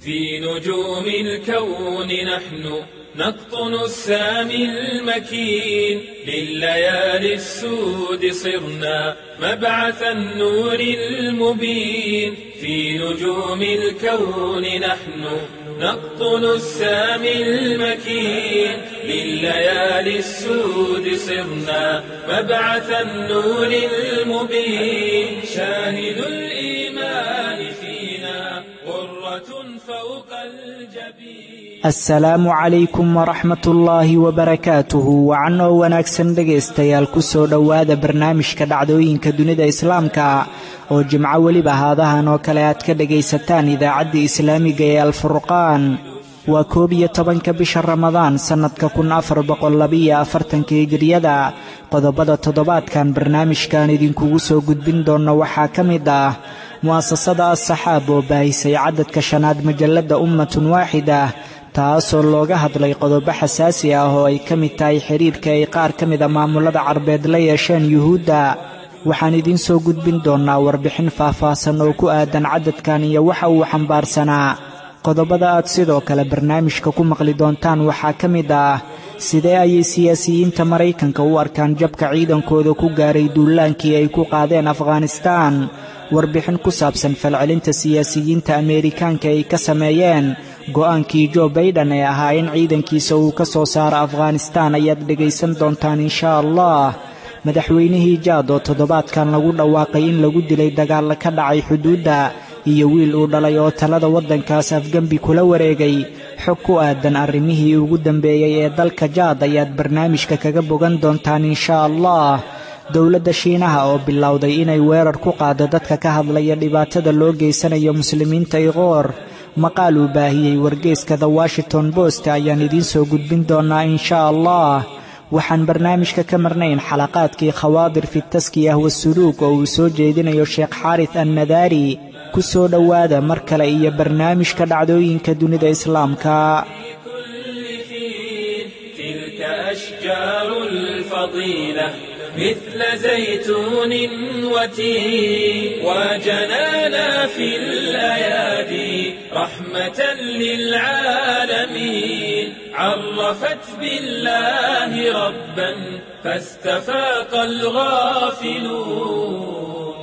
في نجوم الكون نحن نقطن السامي المكين لليالي السود صرنا مبعث النور المبين في نجوم الكون نحن نقطن السامي المكين لليالي السود صرنا مبعث النور المبين شاهد الإيمان فينا غرة فوق الجبين assalaamu calaykum waraxmatullaahi wabarakaatuhu wacan oo wanaagsan dhegaystayaal ku soo dhowaada barnaamijka dhacdooyinka dunida islaamka oo jimco weliba haadahan oo kale aad ka dhegaysataan idaacadda islaamiga ee alfurqaan waa koob iyo tobanka bisha ramadaan sannadka kun afar boqollabiyo afartanka hijiriyada qodobada toddobaadkan barnaamijkan idinkugu soo gudbin doonna waxaa ka mid ah mu'asasada as-saxaab oo baahisay cadadka shanaad majalladda ummatun waaxida taasoo looga hadlay qodobo xasaasi ah oo ay ka mid tahay xidhiirka ay qaar ka mida maamulada carbeed la yeesheen yuhuudda waxaan idiin soo gudbin doonnaa warbixin faahfaahsan oo ku aadan cadadkan iyo waxa uu xambaarsanaa qodobada aad sidoo kale barnaamijka ku maqli doontaan waxaa ka mid ah sidee ayay siyaasiyiinta maraykanka u arkaan jabka ciidankooda ku gaaray duulaankii ay ku qaadeen afghanistaan warbixin ku saabsan falcelinta siyaasiyiinta ameerikaanka ay ka sameeyeen go'aankii jo baiden ee ahaa in ciidankiisa uu ka soo saaro afghanistaan ayaad dhegaysan doontaan inshaa allah madaxweynihii jaad oo toddobaadkan lagu dhawaaqay in lagu dilay dagaalla ka dhacay xuduudda iyo wiil uu dhalay oo talada waddankaas afgembi kula wareegay xog ku aadan arrimihii ugu dambeeyey ee dalka jaad ayaad barnaamijka kaga bogan doontaan inshaa allah dowladda shiinaha oo bilowday inay weerar ku qaado dadka ka hadlaya dhibaatada loo geysanayo muslimiinta iqoor maqaal uu baahiyey wargeeska the washington bost ayaan idiin soo gudbin doonnaa inshaa allah waxaan barnaamijka ka marnayn xalaqaadkii khawaadir fi taskiyah wasuluug oo uu soo jeedinayo sheekh xaaris annadaari ku soo dhowaada mar kale iyo barnaamijka dhacdooyinka dunida islaamka مثل زيتون وتين وجنانا في الأيادي رحمة للعالمين عرفت بالله ربا فاستفاق الغافلون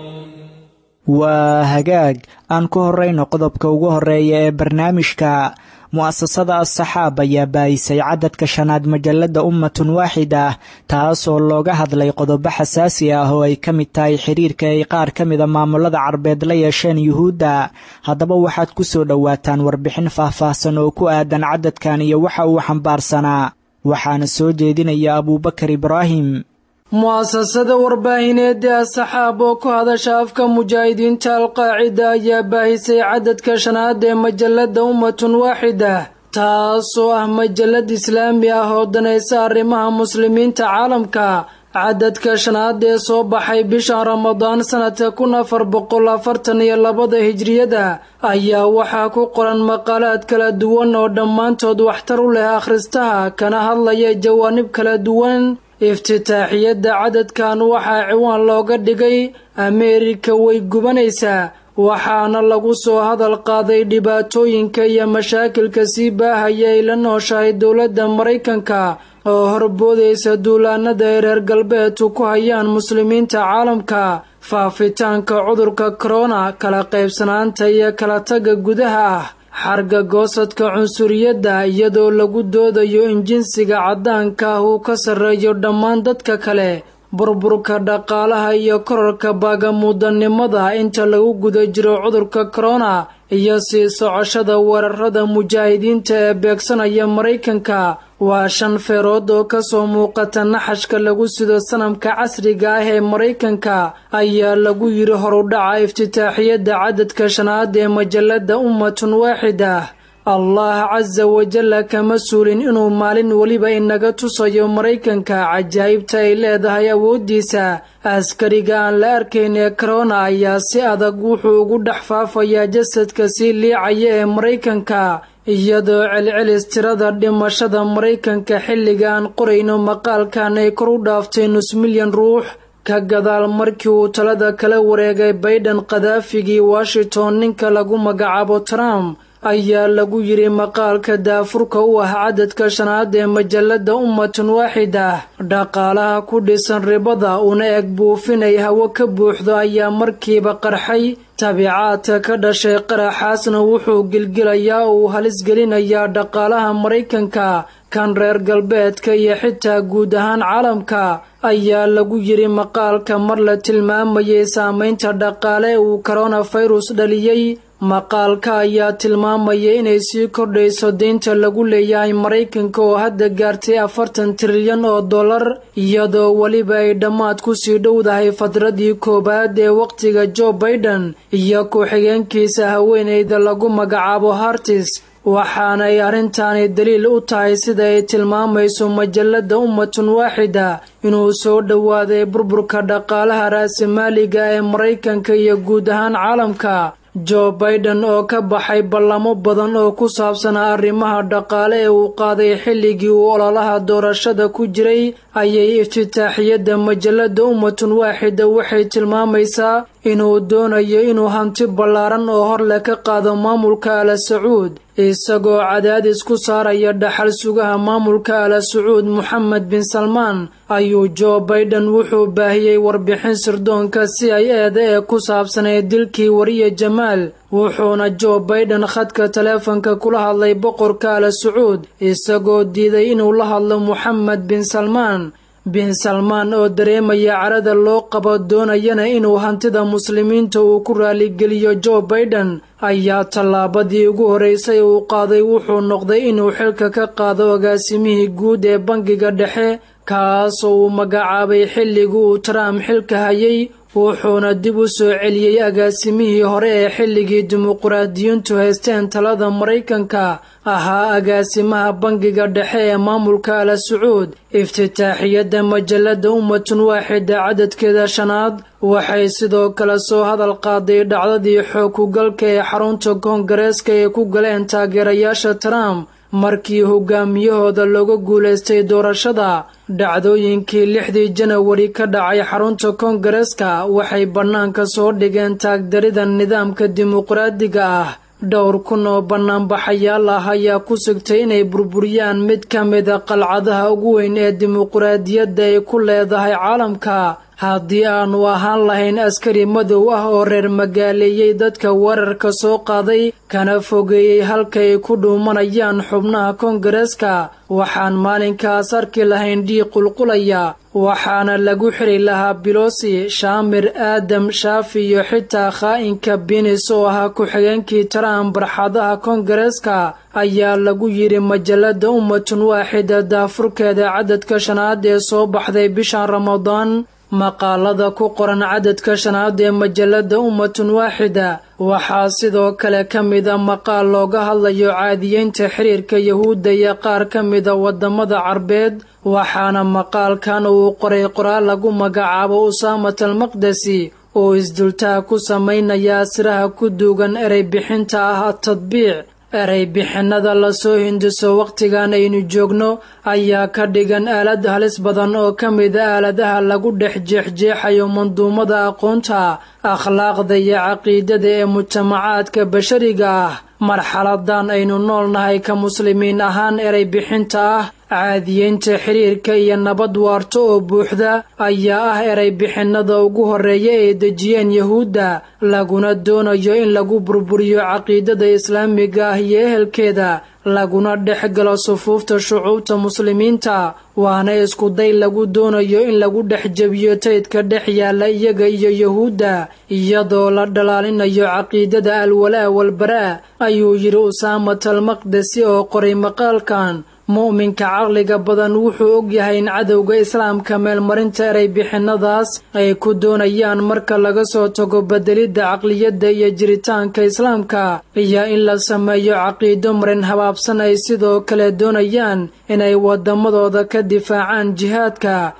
waa hagaag aan ku horrayno qodobka ugu horreeya ee barnaamijka mu'asasada as-saxaab ayaa baayisay cadadka shanaad majalladda ummatun waaxida taasoo looga hadlay qodobo xasaasi ah oo ay ka mid tahay xiriirka ay qaar ka mida maamulada carbeed la yeesheen yuhuudda haddaba waxaad ku soo dhowaataan warbixin faahfaahsan oo ku aadan cadadkan iyo waxa uu xambaarsanaa waxaana soo jeedinaya abuubakar ibraahim mu'asasada warbaahineed ee as-saxaab oo ku hadasha afka mujaahidiinta alqaacida ayaa baahisay cadadka shanaad ee majalladda ummatun waaxida taasoo ah majallad islaami ah oo danaysa arrimaha muslimiinta caalamka cadadka shanaad ee soo baxay bishan ramadaan sanadka kun afar boqol afartan iyo labada hijriyada ayaa waxaa ku qoran maqaalaad kala duwan oo dhammaantood waxtar u leh akhristaha kana hadlaya jawaanib kala duwan iftitaaxiyadda cadadkan waxaa ciwaan looga dhigay ameerika way gubanaysaa waxaana lagu soo hadal qaaday dhibaatooyinka iyo mashaakilka sii baahaya ay la nooshahay dowladda maraykanka oo horboodaysa duulaanada ay reer galbeedku ku hayaan muslimiinta caalamka faafitaanka cudurka korona kala qaybsanaanta iyo kala tagga gudaha ah xarga goosadka cunsuriyadda iyadoo lagu doodayo in jinsiga caddaanka ah uu ka sarreeyo dhammaan dadka kale burburka dhaqaalaha iyo korarka baagamuudanimada inta lagu guda jiro cudurka korona iyo sii socoshada weerarada mujaahidiinta ee beegsanaya maraykanka waa shan feerood oo kasoo muuqata naxashka lagu sido sanamka casriga ah ee maraykanka ayaa lagu yiri horudhaca iftitaaxiyadda cadadka shanaad ee majalladda ummatun waaxida allah casa wajalla kama suulin inuu maalin weliba inaga tusayo maraykanka cajaa'ibta ay leedahay awooddiisa askariga aan la arkayn ee korona ayaa si adag wuxuu ugu dhex faafayaa jasadka sii liicaya ee maraykanka iyadoo celcelis tirada dhimashada maraykanka xilliga aan qorayno maqaalkan ay kor u dhaaftay nus milyan ruux ka gadaal markii uu talada kala wareegay baydhan khadaafigii washington ninka lagu magacaabo trump ayaa lagu yidhi maqaalka daafurka u ah cadadka shanaad ee majalada ummatun waaxida dhaqaalaha ku dhisan ribada una eg buufinay hawo ka buuxdo ayaa markiiba qarxay tabiicaadka ka dhashay qaraxaasna wuxuu gilgilayaa oo uu halisgelinayaa dhaqaalaha maraykanka kan reer galbeedka iyo xitaa guud ahaan caalamka ayaa lagu yidhi maqaalka mar la tilmaamayay saameynta dhaqaale ee uu koronafirus dhaliyey maqaalka ayaa tilmaamaya inay sii kordhayso deynta lagu leeyahay maraykanka oo hadda gaartay afartan trilyan oo dollar iyadoo weliba ay dhammaad kusii dhowdahay fadradii koowaad ee wakhtiga jo baiden iyo ku-xigeenkiisa haweeneyda lagu magacaabo hartis waxaana ay arrintaani daliil u tahay sida ay tilmaamayso majalada ummatun waaxida inuu soo dhowaaday burburka dhaqaalaha raasimaaliga ee maraykanka iyo guud ahaan caalamka jo baiden oo ka baxay ballamo badan oo ku saabsanaa arrimaha dhaqaale ee uu qaaday xilligii uu ololaha doorashada ku jiray ayay iftitaaxiyadda majalada ummatun waaxida waxay tilmaamaysaa inuu doonayo inuu hanti ballaaran oo horleh ka qaado maamulka ala sacuud isagoo cadaadis ku saaraya dhaxal sugaha maamulka ala sacuud moxamed bin salmaan ayuu jo baiden wuxuu baahiyey warbixin sirdoonka si ay eeda ee ku saabsanay dilkii wariye jamaal wuxuuna jo baiden khadka taleefanka kula hadlay boqorka ala sacuud isagoo diiday inuu la hadlo moxamed bin salmaan bin salmaan oo dareemaya carada loo qabo doonayana inuu hantida muslimiinta uu ku raaligeliyo jo baiden ayaa tallaabadii ugu horreysay uu qaaday wuxuu noqday inuu xilka ka qaado agaasimihii guud ee bangiga dhexe kaasoo uu magacaabay xilligii uu trump xilka hayay wuxuuna dib u soo celiyey agaasimihii hore ee xilligii dimuquraadiyiintu haysteen talada maraykanka ahaa agaasimaha bangiga dhexe ee maamulka ala sacuud iftitaaxiyadda majalada ummatun waaxida cadadkeeda shanaad waxay sidoo kale soo hadal qaaday dhacdadii xoog kugalka ee xarunta koongareeska ay ku galeen taageerayaasha trump markii hogaamiyahooda looga guulaystay doorashada dhacdooyinkii lixdii janawari ka dhacay xarunta koongareeska waxay bannaanka soo dhigeen taagdarida nidaamka dimuqraadiga ah dhowr kun oo bannaanbaxayaal ah ayaa ku sigtay inay burburiyaan mid ka mida qalcadaha ugu weyn ee dimuqraadiyadda ay ku leedahay caalamka haddii aanu ahaan lahayn askari madow ah oo reer magaaleeyey dadka weerarka soo qaaday kana fogeeyey halka ay ku dhuumanayaan xubnaha koongareeska waxaan maalinkaas arki lahayn dhiig qulqulaya waxaana lagu xiri lahaa bilosi shaamir aadam shaafi iyo xitaa khaa'inka binis oo ahaa ku-xigeenkii trump barxadaha koongareeska ayaa lagu yidhi majalada ummatun waaxida daafurkeeda cadadka shanaad ee soo baxday bishan ramadaan maqaalada ku qoran cadadka shanaad ee majalada ummatun waaxida waxaa sidoo kale ka mida maqaal looga hadlayo caadiyeynta xiriirka yahuudda iyo qaar ka mida wadamada carbeed waxaana maqaalkan uu qoray qoraal lagu magacaabo usaamat almaqdesi oo isdultaha ku samaynaya asiraha ku duugan erey bixinta ah atadbiic erey bixinada lasoo hindiso wakhtigan aynu joogno ayaa ka dhigan aalad halis badan oo ka mida aaladaha lagu dhex jeexjeexayo manduumada aqoonta akhlaaqda iyo caqiidada ee mujtamacaadka bashariga ah marxaladan aynu noolnahay ka muslimiin ahaan erey bixinta ah caadiyeynta xiriirka iyo nabad waarto oo buuxda ayaa ah erey bixinada ugu horreeya ay dejiyeen yahuudda laguna doonayo in lagu burburiyo caqiidada islaamiga ah iyo ehelkeeda laguna dhex galo sufuufta shucuubta muslimiinta waana iskuday lagu doonayo in lagu dhex jebiyo taydka dhex yaalla iyaga iyo yahuudda iyadoo la dhalaalinayo caqiidada alwalaa walbaraa ayuu yidhi usaamat almaqdesi oo qoray maqaalkan mu'minka caqliga badan wuxuu ogyahay in cadowga islaamka meelmarinta erey bixinadaas ay ku doonayaan marka laga soo tago bedelidda caqliyadda iyo jiritaanka islaamka iyo in la sameeyo caqiido marin habaabsan ay sidoo kale doonayaan inay waddamadooda ka difaacaan jihaadka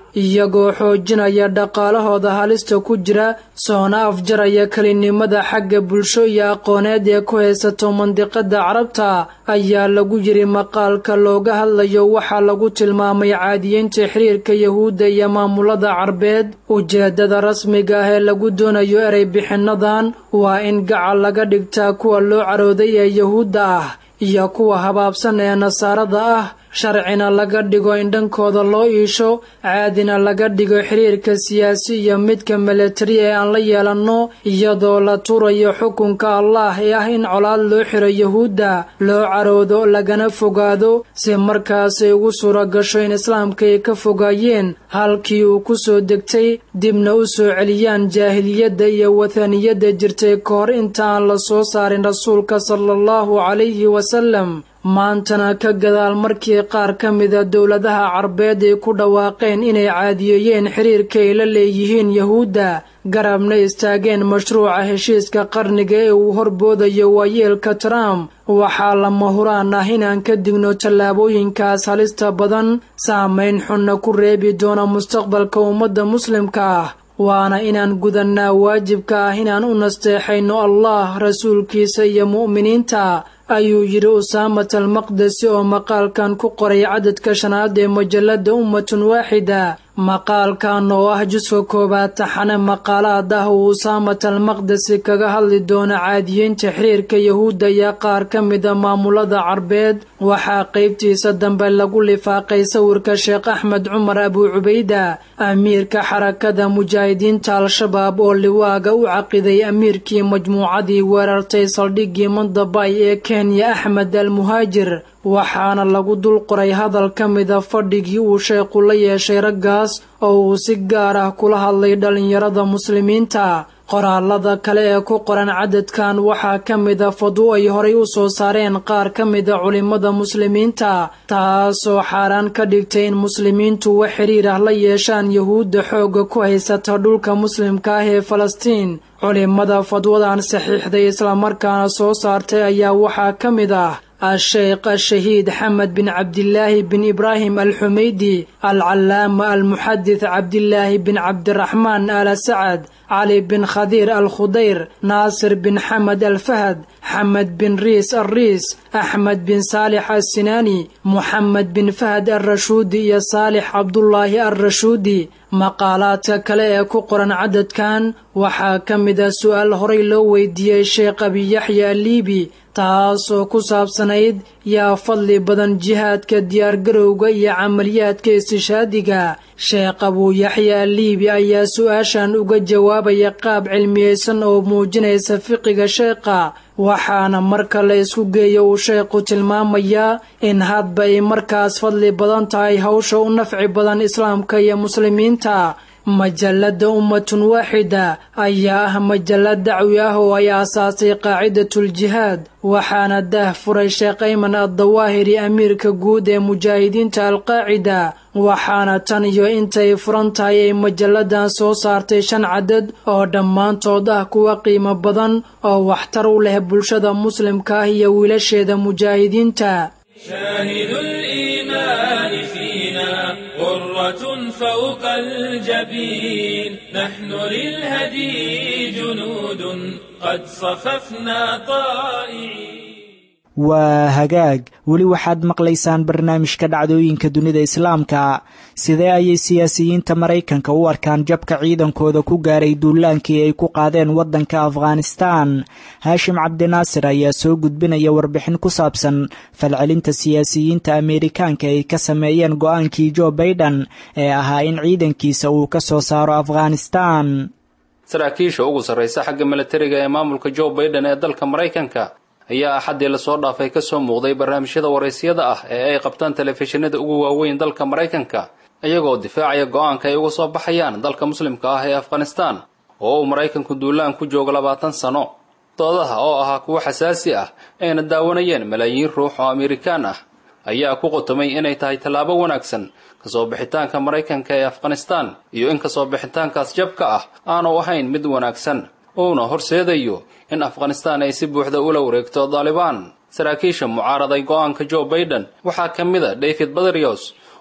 iyagoo xoojinaya dhaqaalahooda halista ku jira soona afjaraya kelinimada xagga bulsho iyo aqooneed ee ku haysato mandiqada carabta ayaa lagu yiri maqaalka looga hadlayo waxaa lagu tilmaamay caadiyeynta xiriirka yahuudda iyo maamulada carbeed ujeedada rasmiga ah ee lagu doonayo erey bixinadan waa in gacal laga dhigtaa kuwa loo carooday ee yahuudda ah iyo kuwa habaabsan ee nasaarada ah sharcina laga dhigo in dhankooda loo iisho caadina laga dhigo xiriirka siyaasi iyo midka milatari ee aan la yeelanno iyadoo la turayo xukunka allah ee ah in colaad loo xiro yahuudda loo caroodo lagana fogaado si markaasay ugu suura gasho in islaamka ay ka fogaayeen halkii uu ku soo degtay dibna u soo celiyaan jaahiliyadda iyo wathaniyadda jirtay ka hor inta aan la soo saarin rasuulka sala allahu calayhi wasalam maantana ka gadaal markii qaar ka mida dowladaha carbeed ay ku dhawaaqeen inay caadiyeeyeen xiriirka ay la leeyihiin yahuudda garabna istaageen mashruuca heshiiska qarniga ee uu horboodayo waayeelka trump waxaa lama huraan ah inaan ka digno tallaabooyinkaas halista badan saamayn xunna ku reebi doona mustaqbalka ummadda muslimka ah waana inaan gudannaa waajibka ah inaan u nasteexayno allah rasuulkiisa iyo mu'miniinta ayuu yidhi usaamat almaqdesi oo maqaalkan ku qoray cadadka shanaad ee majalladda ummatun waaxida maqaalkan oo ah juska koowaad taxane maqaalaad ah uu usaamat almaqdesi kaga hadli doono caadiyeynta xiriirka yahuudda iyo qaar ka mida maamulada carbeed waxaa qaybtiisa dambe lagu lifaaqay sawirka sheekh axmed cumar abuu cubayda amiirka xarakada mujaahidiinta al-shabaab oo liwaaga u caqiday amiirkii majmuucadii weerartay saldhiggii mandabay ee kenya axmed al muhaajir waxaana lagu dul qoray hadal ka mida fadhigii uu sheekhu la yeeshay raggaas oo uu si gaar ah kula hadlay dhallinyarada muslimiinta qoraalada kale ee ku qoran cadadkan waxaa ka mida fadwo ay horay u soo saareen qaar ka mida culimmada muslimiinta taasoo xaaraan ka dhigtay in muslimiintu wax xiriir ah la yeeshaan yahuudda xoogga ku haysata dhulka muslimka ah ee falastiin culimmada fadwadan saxiixday islamarkaana soo saartay ayaa waxaa ka mid ah الشيخ الشهيد حمد بن عبد الله بن إبراهيم الحميدي العلامة المحدث عبد الله بن عبد الرحمن آل سعد علي بن خضير الخضير ناصر بن حمد الفهد حمد بن ريس الريس أحمد بن صالح السناني محمد بن فهد الرشودي يا صالح عبد الله الرشودي maqaalaadka kale ee ku qoran cadadkan waxaa ka mida su-aal horay loo weydiiyey sheekh abiyaxya aliibi taasoo ku saabsanayd yaa fadli badan jihaadka diyaargarowga iyo camaliyaadka istishaadiga sheekh abuuyaxya aliibi ayaa su-aashan uga jawaabaya qaab cilmiyeysan oo muujinaysa fiqiga sheekha waxaana marka la isku geeyo uu sheekhu tilmaamayaa in hadba ay markaas fadli badan tahay hawsha u nafci badan islaamka iyo muslimiinta majalladda ummatun waaxida ayaa ah majallad dacwi ah oo ay aasaasay qaacidatuljihaad waxaana daah furay sheekh ayman addawaahiri amiirka guud ee mujaahidiinta alqaacida waxaana tan iyo intay furan tahay ay majalladan soo saartay shan cadad oo dhammaantood ah kuwa qiimo badan oo waxtar u leh bulshada muslimka ah iyo wiilasheeda mujaahidiinta شاهد الإيمان فينا غرة فوق الجبين نحن للهدي جنود قد صففنا طائعين waa hagaag weli waxaad maqlaysaan barnaamijka dhacdooyinka dunida islaamka sidee ayay siyaasiyiinta maraykanka u arkaan jabka ciidankooda ku gaaray duulaankii ay ku qaadeen waddanka afghanistan haashim cabdinaasir ayaa soo gudbinaya warbixin ku saabsan falcelinta siyaasiyiinta ameerikaanka ay ka sameeyeen go-aankii jo baiden ee ahaa in ciidankiisa uu ka soo saaro afghanistan saraakiisha ugu sarraysa xagga milatariga ee maamulka jo baiden ee dalka maraykanka ayaa axaddii lasoo dhaafay ka soo muuqday barnaamijyada waraysyada ah ee ay qabtaan telefishinada ugu waaweyn dalka maraykanka iyagoo difaacaya go-aanka ay uga soo baxayaan dalka muslimka ah ee afghanistan oo uu maraykanku duulaan ku joogo labaatan sano doodaha oo ahaa kuwo xasaasi ah ayna daawanayeen malaayiin ruux oo amerikaan ah ayaa ku qotomay inay tahay tallaabo wanaagsan kasoo bixitaanka maraykanka ee afghanistan iyo in kasoo bixitaankaas jabka ah aanu ahayn mid wanaagsan uuna horseedayo in afghanistan ay si buuxda ula wareegto daalibaan saraakiisha mucaaraday go-aanka jo baiden waxaa ka mid a david badrios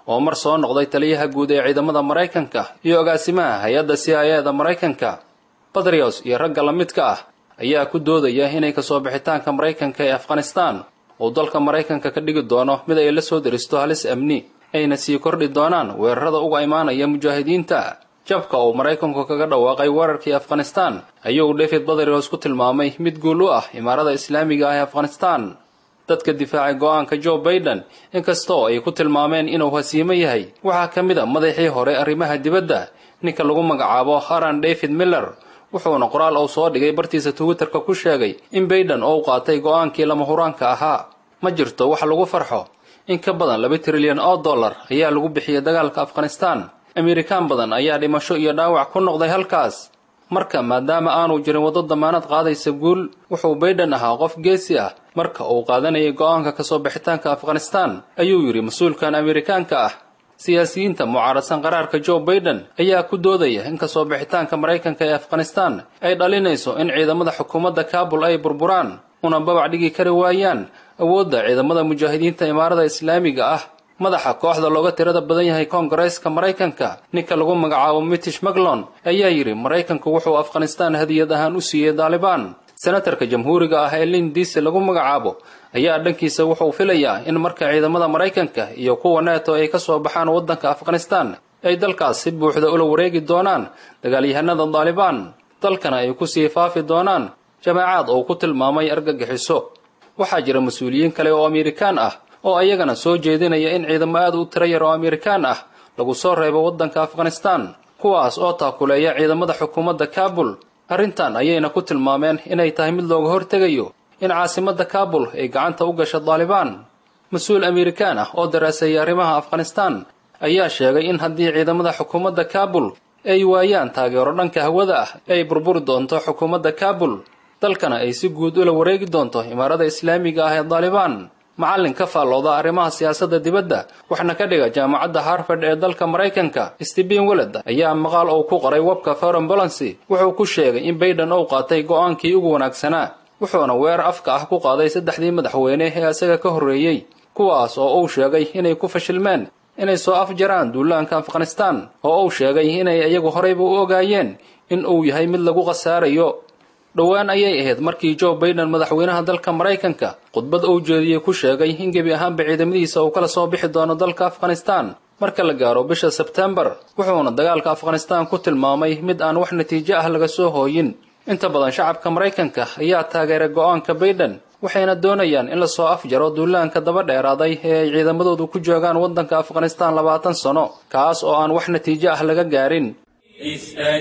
oo mar soo noqday taliyaha guud ee ciidamada maraykanka iyo agaasimaha hay-adda c i a da maraykanka batrios iyo ragga la midka ah ayaa ku doodaya inay kasoo bixitaanka maraykanka ee afghanistan uu dalka maraykanka ka dhigi doono mid ay la soo deristo halis amni ayna sii kordhi doonaan weerarada uga imaanaya mujaahidiinta jabka uu maraykanku kaga dhawaaqay weerarkii afghanistan ayuu david batrios ku tilmaamay mid guul u ah imaarada islaamiga ah ee afghanistan dadka difaacay go-aanka joe baiden inkastoo ay ku tilmaameen inuu hasiimo yahay waxaa ka mid a madaxii hore arrimaha dibadda ninka lagu magacaabo haran david miller wuxuuna qoraal uu soo dhigay bartiisa twitterka ku sheegay in baiden uu qaatay go-aankii lama huraanka ahaa ma jirto wax lagu farxo in ka badan laba trilyan oo dollar ayaa lagu bixiyay dagaalka afghanistan amerikaan badan ayaa dhimasho iyo dhaawac ku noqday halkaas marka maadaama aanu jirin waddo damaanad qaadaysa guul wuxuu baiden ahaa qof geesi ah marka uu qaadanayay go-aanka kasoo bixitaanka afghanistan ayuu yidhi mas-uulkan amerikaanka ah siyaasiyiinta mucaaradsan qaraarka joe baiden ayaa ku doodaya in kasoo bixitaanka maraykanka ee afghanistan ay dhalinayso in ciidamada xukuumadda kaabul ay burburaan una babac dhigi kari waayaan awoodda ciidamada mujaahidiinta imaarada islaamiga ah madaxa kooxda looga tirada badan yahay koongareeska maraykanka ninka lagu magacaabo mitish maglon ayaa yidhi maraykanku wuxuu afghanistan hadiyad ahaan u siiyey daalibaan senatarka jamhuuriga ah ee lin diise lagu magacaabo ayaa dhankiisa wuxuu filayaa in marka ciidamada maraykanka iyo kuwa neeto ay ka soo baxaan waddanka afghanistan ay dalkaas si buuxda ula wareegi doonaan dagaalyahanada daalibaan dalkana ay kusii faafi doonaan jamaacaad uu ku tilmaamay argagixiso waxaa jira mas-uuliyiin kale oo amerikaan ah oo ayagana soo jeedinaya in ciidamo aad u tiro yar oo amerikaan ah lagu soo reebo waddanka afghanistan kuwaas oo taakuleeya ciidamada xukuumadda kaabul arrintan ayayna ku tilmaameen inay tahay mid looga hortegayo in caasimadda kaabul ay gacanta u gasho daalibaan mas-uul amerikaan ah oo daraaseeyay arrimaha afghanistan ayaa sheegay in haddii ciidamada xukuumadda kaabul ay waayaan taageero dhanka hawada ah ay burburi doonto xukuumadda kaabul dalkana ay si guud ula wareegi doonto imaarada islaamiga ah ee daalibaan macallin ka faallooda arrimaha siyaasadda dibadda waxna ka dhiga jaamacadda harvard ee dalka maraykanka stephen weled ayaa maqaal uu ku qoray webka foreign balancy wuxuu ku sheegay in baiden uu qaatay go-aankii ugu wanaagsanaa wuxuuna weerar afka ah ku qaaday saddexdii madaxweyne ee isaga ka horreeyey kuwaas oo uu sheegay inay ku fashilmeen inay soo afjaraan duulaanka afghanistan oo uu sheegay inay iyagu horeyba u ogaayeen in uu yahay mid lagu khasaarayo dhowaan ayay ahayd markii joe baiden madaxweynaha dalka maraykanka khudbad uu jeediyey ku sheegay in gebi ahaanba ciidamadiisa uu kala soo bixi doono dalka afghanistan marka la gaaro bisha sebtembar wuxuuna dagaalka afghanistan ku tilmaamay mid aan wax natiijo ah laga soo hooyin inta badan shacabka maraykanka ayaa taageeray go-aanka baiden waxayna doonayaan in lasoo afjaro duulaanka daba dheeraaday ee ay ciidamadoodu ku joogaan waddanka afghanistan labaatan sano kaas oo aan wax natiijo ah laga gaarin اسأل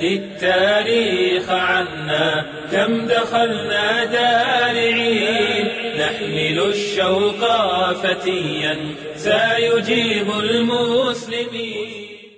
التاريخ عنا كم دخلنا دارعين نحمل الشوق فتيا سيجيب المسلمين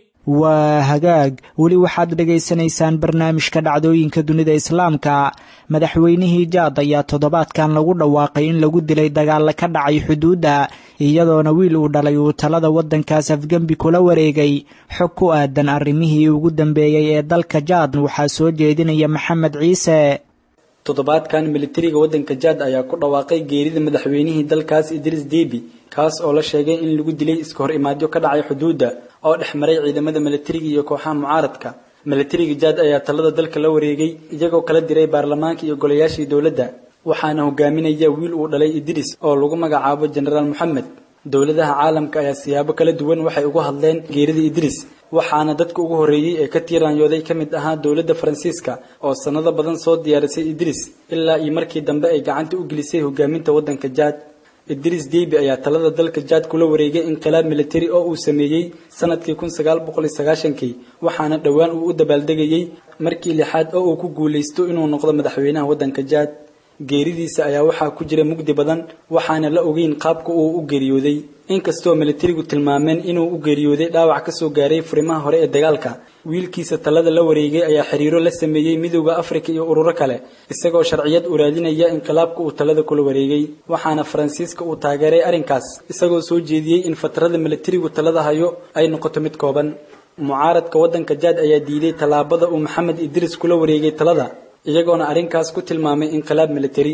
waa hagaag weli waxaad dhegaysanaysaan barnaamijka dhacdooyinka dunida islaamka madaxweynihii jaad ayaa toddobaadkan lagu dhawaaqay in lagu dilay dagaalla ka dhacay xuduudda iyadoona wiil uu dhalay uu talada waddankaas afgembi kula wareegay xog ku aadan arrimihii ugu dambeeyey ee dalka jaad waxaa soo jeedinaya maxamed ciise toddobaadkan militariga waddanka jaad ayaa ku dhawaaqay geerida madaxweynihii dalkaas idriis debi kaas oo la sheegay in lagu dilay iska hor imaadyo ka dhacay xuduudda oo dhex maray ciidamada militariga iyo kooxaha mucaaradka militariga jaad ayaa talada dalka la wareegay iyagoo kala diray baarlamaanka iyo golayaashii dowladda waxaana hogaaminaya wiil uu dhalay idriis oo lagu magacaabo jenaraal moxamed dowladaha caalamka ayaa siyaabo kala duwan waxay ugu hadleen geerida idriis waxaana dadka ugu horreeyey ee ka tiiraanyooday ka mid ahaa dowladda faransiiska oo sannado badan soo diyaarisay idriis ilaa iyo markii dambe ay gacanta u gelisay hogaaminta waddanka jaad idriis debi ayaa talada dalka jaad kula wareegay inqilaab militari oo uu sameeyey sanadkii kun sagaal boqol iyo sagaashankii waxaana dhowaan uu u dabaaldegayey markii lixaad oo uu ku guulaysto inuu noqdo madaxweynaha waddanka jaad geeridiisa ayaa waxaa ku jira mugdi badan waxaana la ogeyn qaabka uu u geeriyooday inkastoo militarigu tilmaameen inuu u geeriyooday dhaawac ka soo gaaray furimaha hore ee dagaalka wiilkiisa talada la wareegay ayaa xiriiro la sameeyey midowda afrika iyo ururo kale isagoo sharciyad u raadinaya inqilaabka uu talada kula wareegay waxaana faransiiska uu taageeray arrinkaas isagoo soo jeediyey in fatrada militarigu talada hayo ay noqoto mid kooban mucaaradka waddanka jaad ayaa diiday tallaabada uu maxamed idriis kula wareegay talada iyagoona arrinkaas ku tilmaamay inqilaab militari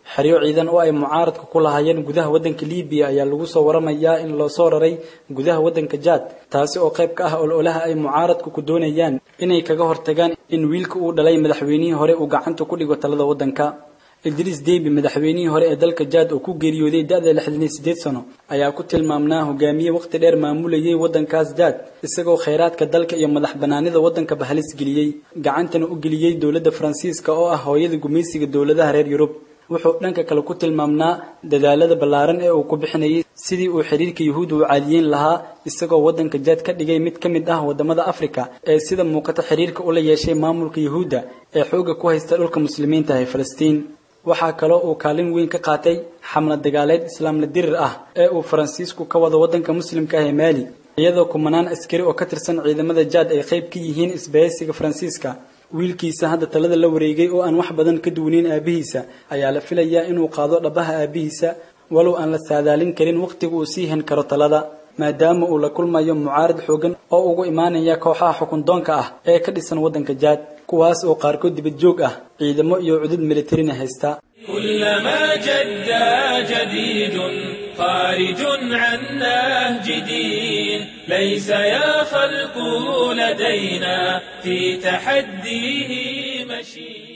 xeryo ciidan oo ay mucaaradka ku lahaayeen gudaha waddanka libiya ayaa lagu soo waramayaa in loo soo raray gudaha waddanka jaad taasi oo qayb ka ah ololaha ay mucaaradku ku doonayaan inay kaga hortagaan in wiilka uu dhalay madaxweynihii hore uu gacanta ku dhigo talada waddanka idriis debi madaxweynihii hore ee dalka jaad oo ku geeriyooday da-da lixdan iyo sideed sano ayaa ku tilmaamnaa hogaamiye waqti dheer maamulayay waddankaas jaad isagoo khayraadka dalka iyo madax banaanida waddankaba halis geliyey gacantana u geliyey dowladda faransiiska oo ah hooyada gumaysiga dowladaha reer yurub wuxuu dhanka kale ku tilmaamnaa dadaalada ballaaran ee uu ku bixinayay sidii uu xiriirka yuhuudda u caadiyeyn lahaa isagoo waddanka jaad ka dhigay mid ka mid ah waddamada afrika ee sida muuqata xiriirka ula yeeshay maamulka yuhuudda ee xoogga ku haysta dhulka muslimiinta ee falastiin waxaa kaloo uu kaalin weyn ka qaatay xamlad dagaaleed islaamla dirir ah ee uu faransiisku ka wado waddanka muslimka ah ee maali iyadoo kumanaan askari oo ka tirsan ciidamada jaad ay qayb ka yihiin isbahaysiga faransiiska wiilkiisa hadda talada la wareegay oo aan wax badan ka duwaneyn aabihiisa ayaa la filayaa inuu qaado dhabaha aabihiisa walow aan la saadaalin karin wakhtiga uu sii hen karo talada maadaama uu la kulmayo mucaarad xoogan oo ugu imaanaya kooxaha xukundoonka ah ee ka dhisan waddanka jaad kuwaas oo qaarkood dibad joog ah ciidamo iyo cudud militarina haysta كلما جد جديد خارج عن نهج دين ليس يا خلق لدينا في تحديه مشي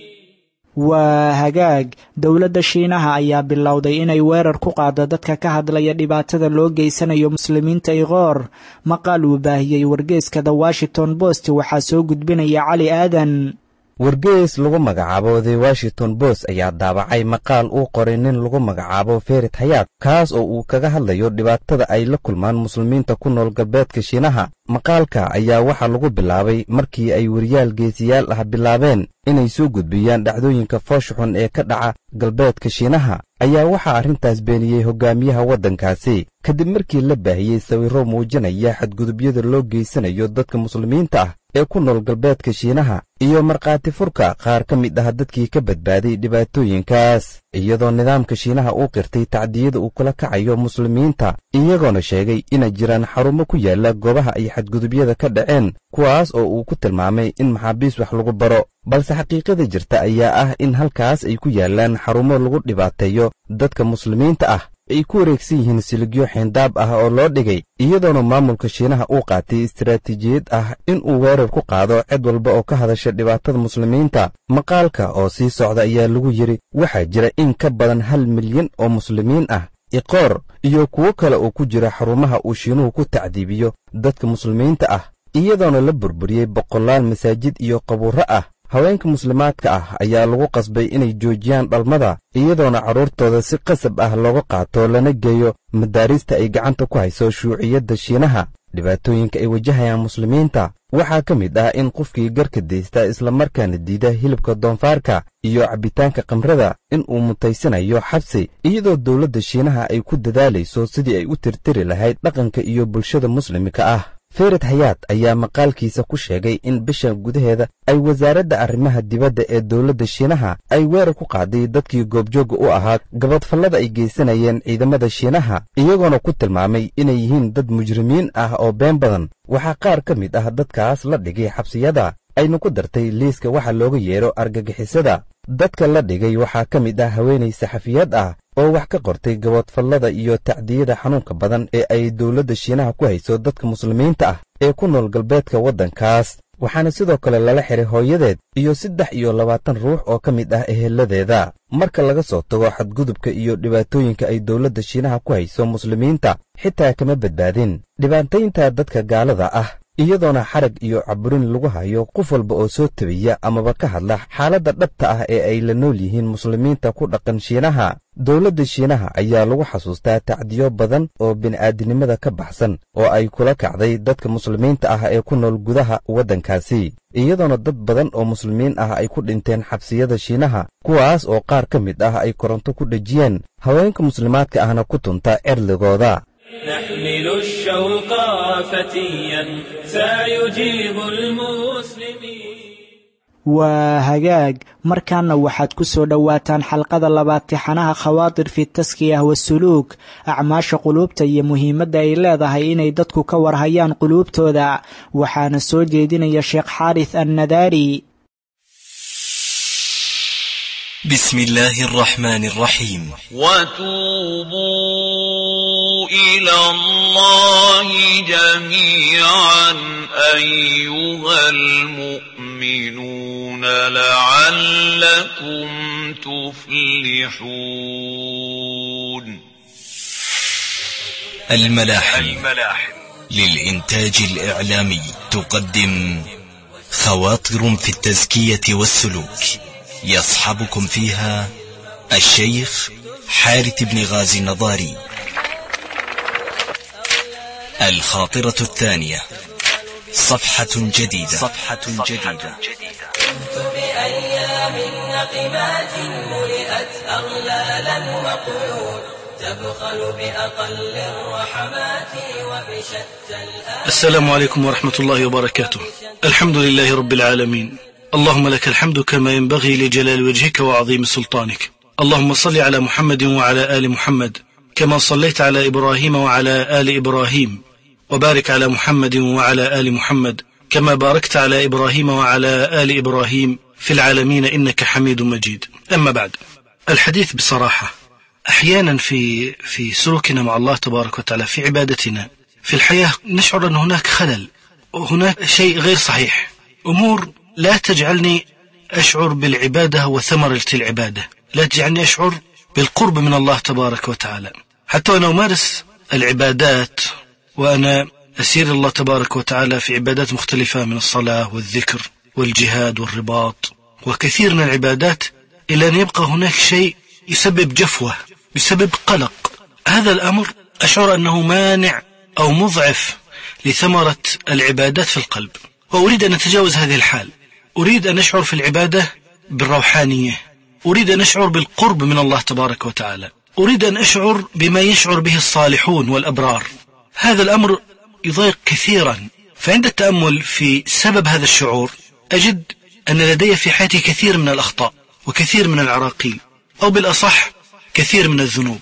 waa hagaag dowladda shiinaha ayaa bilowday inay weerar ku qaado dadka ka hadlaya dhibaatada loo geysanayo muslimiinta iqoor maqaal uu baahiyey wargeeska the washington post waxaa soo gudbinaya cali aadan wargees lagu magacaabo the washington post ayaa daabacay maqaal uu qoray nin lagu magacaabo ferit hayaad kaas oo uu kaga hadlayo dhibaatada ay la kulmaan muslimiinta ku nool galbeedka shiinaha maqaalka ayaa waxaa lagu bilaabay markii ay weriyaal geesiyaal ah bilaabeen inay soo gudbiyaan dhacdooyinka foosha xun ee ka dhaca galbeedka shiinaha ayaa waxaa arrintaas beeniyey hogaamiyaha waddankaasi kadib markii la baahiyey sawirro muujinaya xadgudubyada loo geysanayo dadka muslimiinta ah ee ku nool galbeedka shiinaha iyo markhaati furka qaar ka mid ah dadkii ka badbaaday dhibaatooyinkaas iyadoo nidaamka shiinaha uu qirtay tacdiyada uu kula kacayo muslimiinta iyagoona sheegay inay jiraan xarumo ku yaalla goobaha ay xadgudubyada ka dhaceen kuwaas oo uu ku tilmaamay in maxaabiis wax lagu baro balse xaqiiqada jirta ayaa ah in halkaas ay ku yaallaan xarumo lagu dhibaateeyo dadka muslimiinta ah ay ku wareegsan yihiin siligyo xeendaab ah oo loo dhigay iyadoona maamulka shiinaha uu qaatay istaraatiijiyad ah in uu weerar ku qaado cid walba oo ka hadasha dhibaatada muslimiinta maqaalka oo sii socda ayaa lagu yidhi waxaa jira in ka badan hal milyan oo muslimiin ah iqoor iyo kuwo kale oo ku jira xarumaha uu shiinuhu ku tacdiibiyo dadka muslimiinta ah iyadoona la burburiyey boqolaal masaajid iyo qabuurro ah haweenka muslimaadka ah ayaa lagu qasbay inay joojiyaan dhalmada iyadoona carruurtooda si qasab ah looga qaato lana geeyo madaarista ay gacanta ku hayso shuuciyadda shiinaha dhibaatooyinka ay wajahayaan muslimiinta waxaa ka mid ah in qofkii garka daysta islamarkaana diida hilibka doonfaarka iyo cabbitaanka kamrada in uu mutaysanayo xabsi iyadoo dowladda shiinaha ay ku dadaalayso sidii ay u tirtiri lahayd dhaqanka iyo bulshada muslimka ah fered hayaad ayaa maqaalkiisa ku sheegay in bisha gudaheeda ay wasaaradda arrimaha dibadda ee dowladda shiinaha ay weerar ku qaaday dadkii goobjoogga u ahaa gabadfallada ay geysanayeen ciidamada shiinaha iyagoona ku tilmaamay inay yihiin dad mujrimiin ah oo been badan waxaa qaar ka mid ah dadkaas la dhigay xabsiyada ayna ku dartay liiska waxa looga yeedho argagixisada dadka la dhigay waxaa ka mid ah haweenay saxafiyad ah oo wax ka qortay gaboodfallada iyo tacdiyada xanuunka badan ee ay dowladda shiinaha ku hayso dadka muslimiinta ah ee ku nool galbeedka waddankaas waxaana sidoo kale lala xiray hooyadeed iyo saddex iyo labaatan ruux oo ka mid ah eheladeeda marka laga soo tago xadgudubka iyo dhibaatooyinka ay dowladda shiinaha ku hayso muslimiinta xitaa kama badbaadin dhibaataynta dadka gaalada ah iyadoona xarag iyo caburin lagu hayo qof walba oo soo tabiya amaba ka hadla xaaladda dhabta ah ee ay la nool yihiin muslimiinta ku dhaqan shiinaha dowladda shiinaha ayaa lagu xasuustaa tacdiyo badan oo bini'aadinimada ka baxsan oo ay kula kacday dadka muslimiinta ah ee ku nool gudaha waddankaasi iyadoona dad badan oo muslimiin ah ay ku dhinteen xabsiyada shiinaha kuwaas oo qaar ka mid ah ay koronto ku dhejiyeen haweenka muslimaadka ahna ku tunta cerdigooda نحمل الشوق فتيا سيجيب المسلمين waa hagaag markaana waxaad ku soo dhowaataan xalqada labaad tixanaha khawaatir fi taskiyah wasuluuk acmaasha quluubta iyo muhiimadda ay leedahay inay dadku ka warhayaan quluubtooda waxaana soo jeedinaya sheekh xaaris annadaari بسم الله الرحمن الرحيم وتوبوا إلى الله جميعا أيها المؤمنون لعلكم تفلحون الملاحم للإنتاج الإعلامي تقدم خواطر في التزكية والسلوك يصحبكم فيها الشيخ حارث بن غازي النضاري الخاطرة الثانية صفحة جديدة صفحة جديدة بأيام نقمات ملئت أغلالا وقيود تبخل بأقل الرحمات وبشتى الآن السلام عليكم ورحمة الله وبركاته الحمد لله رب العالمين اللهم لك الحمد كما ينبغي لجلال وجهك وعظيم سلطانك اللهم صل على محمد وعلى آل محمد كما صليت على إبراهيم وعلى آل إبراهيم وبارك على محمد وعلى آل محمد كما باركت على إبراهيم وعلى آل إبراهيم في العالمين إنك حميد مجيد أما بعد الحديث بصراحة أحيانا في في سلوكنا مع الله تبارك وتعالى في عبادتنا في الحياة نشعر أن هناك خلل وهناك شيء غير صحيح أمور لا تجعلني أشعر بالعبادة وثمرة العبادة لا تجعلني أشعر بالقرب من الله تبارك وتعالى حتى وأنا أمارس العبادات وأنا أسير الله تبارك وتعالى في عبادات مختلفة من الصلاة والذكر والجهاد والرباط وكثير من العبادات إلى أن يبقى هناك شيء يسبب جفوة يسبب قلق هذا الأمر أشعر أنه مانع أو مضعف لثمرة العبادات في القلب وأريد أن أتجاوز هذه الحال أريد أن أشعر في العبادة بالروحانية أريد أن أشعر بالقرب من الله تبارك وتعالى أريد أن أشعر بما يشعر به الصالحون والأبرار هذا الأمر يضايق كثيرا فعند التأمل في سبب هذا الشعور أجد أن لدي في حياتي كثير من الأخطاء وكثير من العراقيل أو بالأصح كثير من الذنوب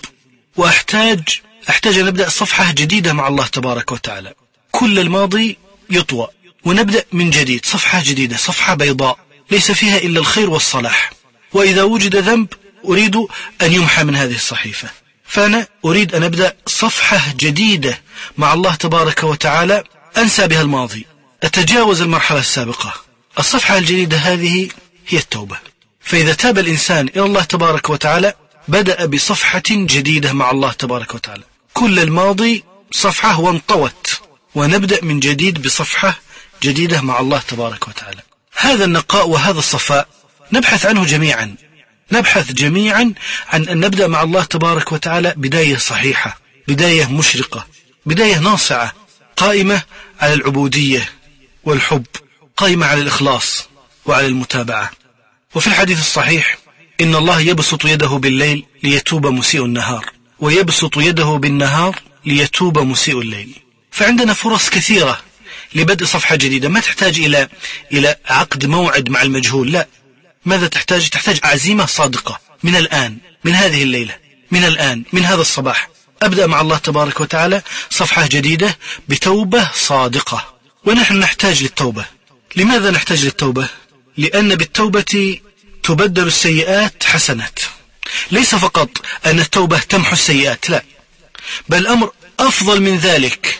وأحتاج أحتاج أن أبدأ صفحة جديدة مع الله تبارك وتعالى كل الماضي يطوى ونبدأ من جديد صفحة جديدة صفحة بيضاء ليس فيها إلا الخير والصلاح وإذا وجد ذنب أريد أن يمحى من هذه الصحيفة فأنا أريد أن أبدأ صفحة جديدة مع الله تبارك وتعالى أنسى بها الماضي أتجاوز المرحلة السابقة الصفحة الجديدة هذه هي التوبة فإذا تاب الإنسان إلى الله تبارك وتعالى بدأ بصفحة جديدة مع الله تبارك وتعالى كل الماضي صفحة وانطوت ونبدأ من جديد بصفحة جديدة مع الله تبارك وتعالى هذا النقاء وهذا الصفاء نبحث عنه جميعا نبحث جميعا عن أن نبدأ مع الله تبارك وتعالى بداية صحيحة بداية مشرقة بداية ناصعة قائمة على العبودية والحب قائمة على الإخلاص وعلى المتابعة وفي الحديث الصحيح إن الله يبسط يده بالليل ليتوب مسيء النهار ويبسط يده بالنهار ليتوب مسيء الليل فعندنا فرص كثيرة لبدء صفحة جديدة ما تحتاج إلى إلى عقد موعد مع المجهول لا ماذا تحتاج تحتاج عزيمة صادقة من الآن من هذه الليلة من الآن من هذا الصباح أبدأ مع الله تبارك وتعالى صفحة جديدة بتوبة صادقة ونحن نحتاج للتوبة لماذا نحتاج للتوبة لأن بالتوبة تبدل السيئات حسنات ليس فقط أن التوبة تمحو السيئات لا بل الأمر أفضل من ذلك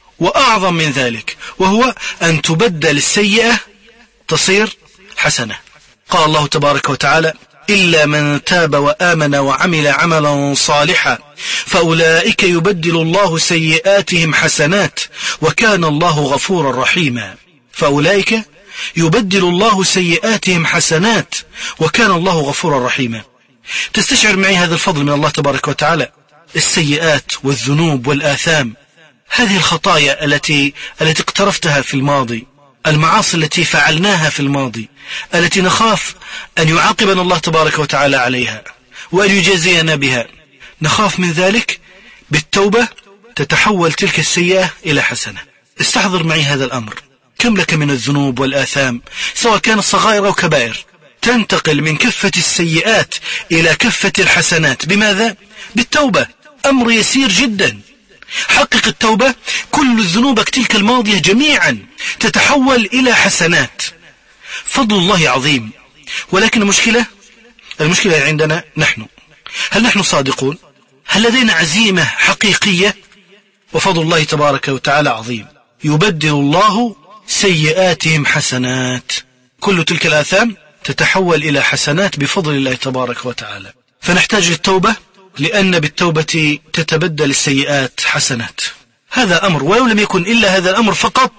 وأعظم من ذلك وهو أن تبدل السيئة تصير حسنة قال الله تبارك وتعالى إلا من تاب وآمن وعمل عملا صالحا فأولئك يبدل الله سيئاتهم حسنات وكان الله غفورا رحيما فأولئك يبدل الله سيئاتهم حسنات وكان الله غفورا رحيما تستشعر معي هذا الفضل من الله تبارك وتعالى السيئات والذنوب والآثام هذه الخطايا التي التي اقترفتها في الماضي المعاصي التي فعلناها في الماضي التي نخاف أن يعاقبنا الله تبارك وتعالى عليها وأن يجازينا بها نخاف من ذلك بالتوبة تتحول تلك السيئة إلى حسنة استحضر معي هذا الأمر كم لك من الذنوب والآثام سواء كانت صغائر أو كبائر تنتقل من كفة السيئات إلى كفة الحسنات بماذا؟ بالتوبة أمر يسير جدا حقق التوبة كل ذنوبك تلك الماضية جميعا تتحول إلى حسنات فضل الله عظيم ولكن المشكلة المشكلة عندنا نحن هل نحن صادقون هل لدينا عزيمة حقيقية وفضل الله تبارك وتعالى عظيم يبدل الله سيئاتهم حسنات كل تلك الآثام تتحول إلى حسنات بفضل الله تبارك وتعالى فنحتاج للتوبة لأن بالتوبة تتبدل السيئات حسنات هذا أمر ولو لم يكن إلا هذا الأمر فقط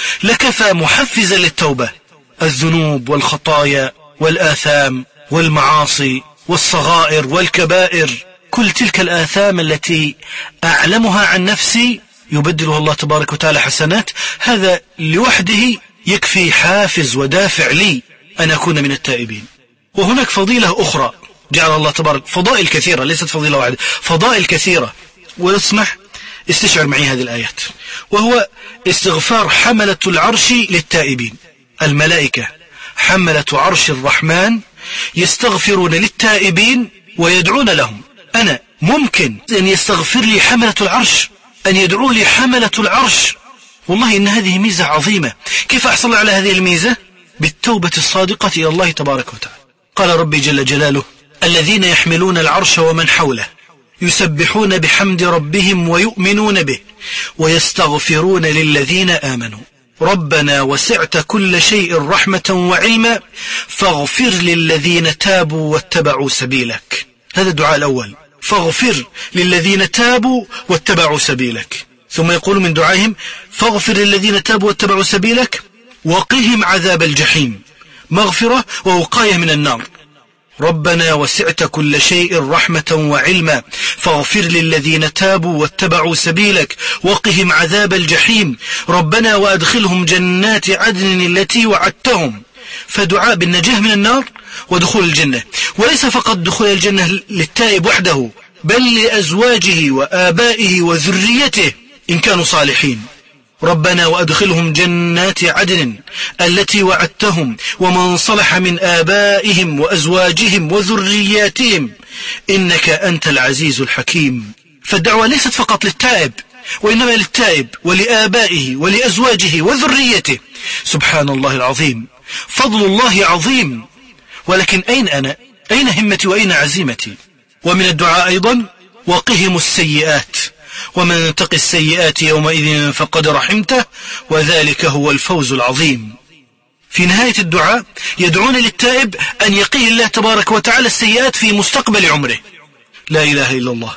لكفى محفزا للتوبة الذنوب والخطايا والآثام والمعاصي والصغائر والكبائر كل تلك الآثام التي أعلمها عن نفسي يبدلها الله تبارك وتعالى حسنات هذا لوحده يكفي حافز ودافع لي أن أكون من التائبين وهناك فضيلة أخرى جعل الله تبارك فضائل كثيرة ليست فضيلة واحدة فضائل كثيرة واسمح استشعر معي هذه الآيات وهو استغفار حملة العرش للتائبين الملائكة حملة عرش الرحمن يستغفرون للتائبين ويدعون لهم أنا ممكن أن يستغفر لي حملة العرش أن يدعو لي حملة العرش والله إن هذه ميزة عظيمة كيف أحصل على هذه الميزة بالتوبة الصادقة إلى الله تبارك وتعالى قال ربي جل جلاله الذين يحملون العرش ومن حوله يسبحون بحمد ربهم ويؤمنون به ويستغفرون للذين آمنوا ربنا وسعت كل شيء رحمة وعلما فاغفر للذين تابوا واتبعوا سبيلك هذا الدعاء الأول فاغفر للذين تابوا واتبعوا سبيلك ثم يقول من دعائهم فاغفر للذين تابوا واتبعوا سبيلك وقهم عذاب الجحيم مغفرة ووقاية من النار ربنا وسعت كل شيء رحمة وعلما فاغفر للذين تابوا واتبعوا سبيلك وقهم عذاب الجحيم ربنا وأدخلهم جنات عدن التي وعدتهم فدعاء بالنجاة من النار ودخول الجنة وليس فقط دخول الجنة للتائب وحده بل لأزواجه وآبائه وذريته إن كانوا صالحين ربنا وأدخلهم جنات عدن التي وعدتهم ومن صلح من آبائهم وأزواجهم وذرياتهم إنك أنت العزيز الحكيم فالدعوة ليست فقط للتائب وإنما للتائب ولآبائه ولأزواجه وذريته سبحان الله العظيم فضل الله عظيم ولكن أين أنا أين همتي وأين عزيمتي ومن الدعاء أيضا وقهم السيئات ومن تق السيئات يومئذ فقد رحمته وذلك هو الفوز العظيم في نهاية الدعاء يدعون للتائب أن يقيه الله تبارك وتعالى السيئات في مستقبل عمره لا إله إلا الله